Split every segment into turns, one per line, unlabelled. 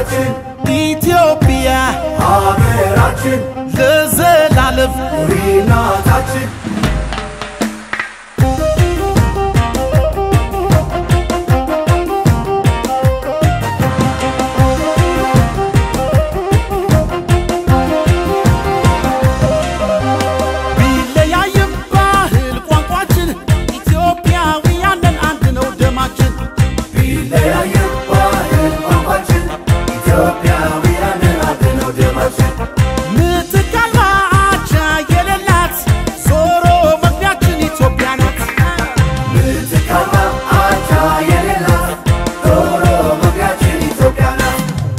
እናታችን
ኢትዮጵያ
ሀገራችን
ለዘላለም
ኑሪ እናታችን
ቢለያይም ባህል ቋንቋችን ኢትዮጵያውያንን አንድ ነው ደማችን
ቢለያይም ባህል ቋንቋችን ኢትዮጵያውያንን አንድ ነው ደማችን
ምትክ አልባ አቻ የሌላት ዞሮ መግቢያችን ኢትዮጵያ ናት
ምትክ አልባ አቻ የሌላት ዶሮ መግቢያችን ኢትዮጵያ ናት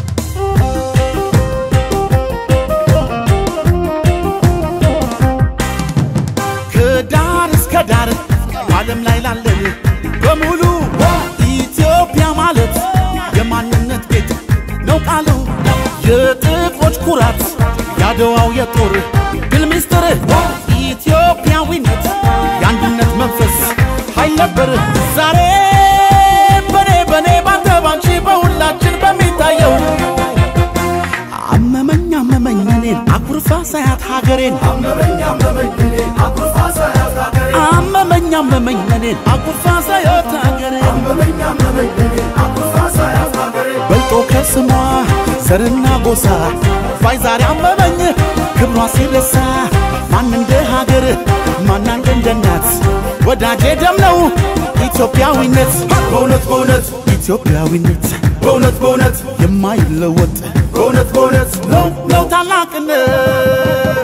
ከዳር እስከ ዳር ዓለም ላይ ላለን በሙሉ ኢትዮጵያ ማለት የማንነት ቤት ነው ቃሉ የጥቁሮች ኩራት ያድዋው የጦር ድል ምስጢር ኢትዮጵያዊነት የአንድነት መንፈስ ኃይል ነበር ዛሬ በኔ በኔ ባንተ ባንቺ በሁላችን በሚታየው አመመኝ አመመኝ እኔን አኩርፋ ሳያት ሀገሬን
አመመኝ አመመኝ እኔን አኩርፋ ሳያት ሀገሬ
አመመኝ አመመኝ እኔን አኩርፋ ሳያት ሀገሬን
አመመኝ አመመኝ እኔን አኩርፋ ሳያት ሀገሬ
በልጦ ከስሟ ዘርና ጎሳ ባይ ዛሬ አመመኝ ክብሯ ሲረሳ ማን እንደ ሀገር ማናንደ እንደ እናት ወዳጄ ደም ነው ኢትዮጵያዊነት
በእውነት በእውነት
ኢትዮጵያዊነት
በእውነት በእውነት
የማይለወጥ
በእውነት በእውነት
ነው ነው ታላቅነት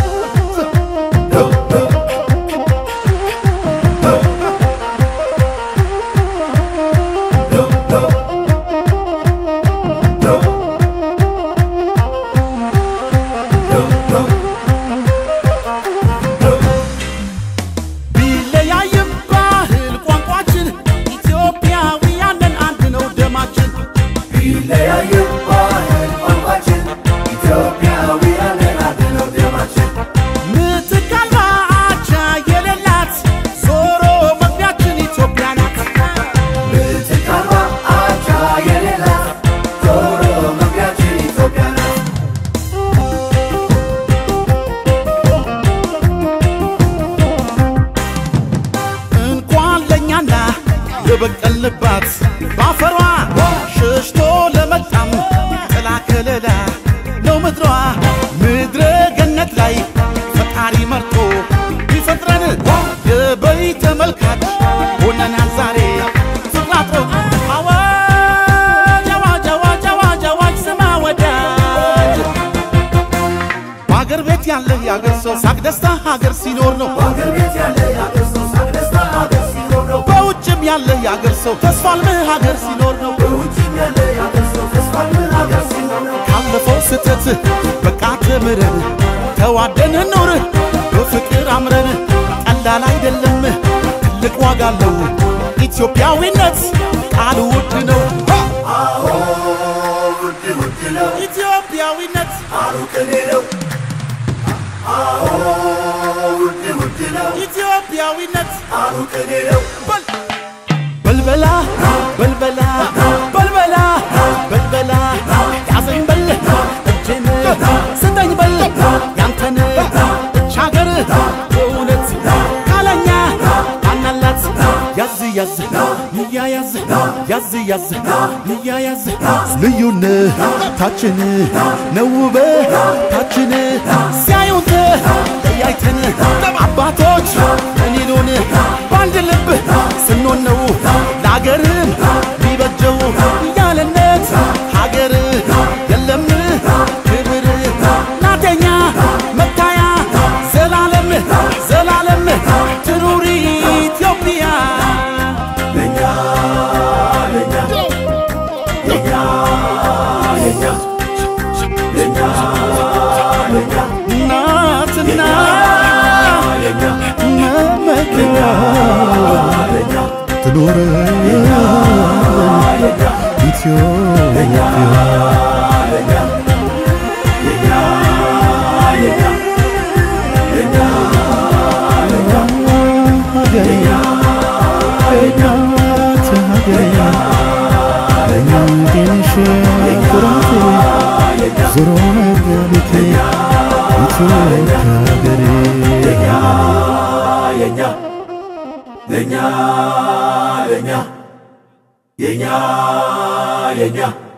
ቢለያይም ባህል ቋንቋችን ኢትዮጵያውያንን አንድ ነው ደማችን
ቢለያይም ባህል ቋንቋችን ኢትዮጵያውያንን አንድ ነው ደማችን
ምትክ አልባ አቻ የሌላት ዞሮ መግቢያችን ኢትዮጵያ ናት
ምትክ አልባ አቻ የሌላት ዶሮ መግቢያችን ኢትዮጵያ ናት
እንኳን ለእኛና የበቀልንባት ባፈሯ ሸሽቶ ለመጣም ጥላ ከለላ ነው ምድሯ ምድረ ገነት ላይ ፈጣሪ መርጦ ቢፈጥረን የበይ ተመልካች ሆነናል ዛሬ ፍቅራጥሮ አዋጅ አዋጅ አዋጅ አዋጅ አዋጅ ስማ ወዳጅ በአገር ቤት ያለህ የአገር ሰው ሳቅ ደስታ ሀገር ሲኖር ነው
በአገር ቤት ያለ የአገር ሰው ሳቅ ደስታ ሀገር ሲኖር ነው
በውጭም ያለ የአገር ሰው ተስፋ አልምህ ሀገር ሲኖር ነው
በውጭም ያለ የአገር ሰው ተስፋ ምን ሀገር ሲኖር ነው
ካለፈው ስህተት በቃ ተምረን ተዋደን ኑር በፍቅር አምረን ቀላል አይደለም ትልቅ ዋጋ አለው ኢትዮጵያዊነት ቃሉ ውድ ነው
አዎ ውድ ውድ ነው
ኢትዮጵያዊነት
አሉ ቅኔ ነው አዎ ውድ ውድ ነው
ኢትዮጵያዊነት
አሉ ቅኔ ነው
በል በልበላ በልበላ በልበላ በልበላ ያዘኝ በል እጄን ስጠኝ በል ያንተን እች ሀገር በእውነት ካለኛ አናላት ያዝ ያዝ ይያያዝ ያዝ ያዝ ይያያዝ ልዩነታችን ነው ውበታችን ሲያዩት ተያይተን አባቶች እኔሉን በአንድ ልብ ስንሆን ነው ለአገርም ሊበጀው ያለነት ሀገር የለም ክብር ናተኛ መታያ ዘላለም ዘላለም ትኑሪ ኢትዮጵያ
ለኛ ለኛ ለኛ ለኛ ለኛ ለኛ
እናትና
ለኛ
መመኪያ
ለኛ
ትኖረ ኢትዮጵያ ሀገሬ ናት ሀገሬ ለእኛ ኩራት ከሀገሬ
የኛ የኛ ለኛ ለኛ የኛ የኛ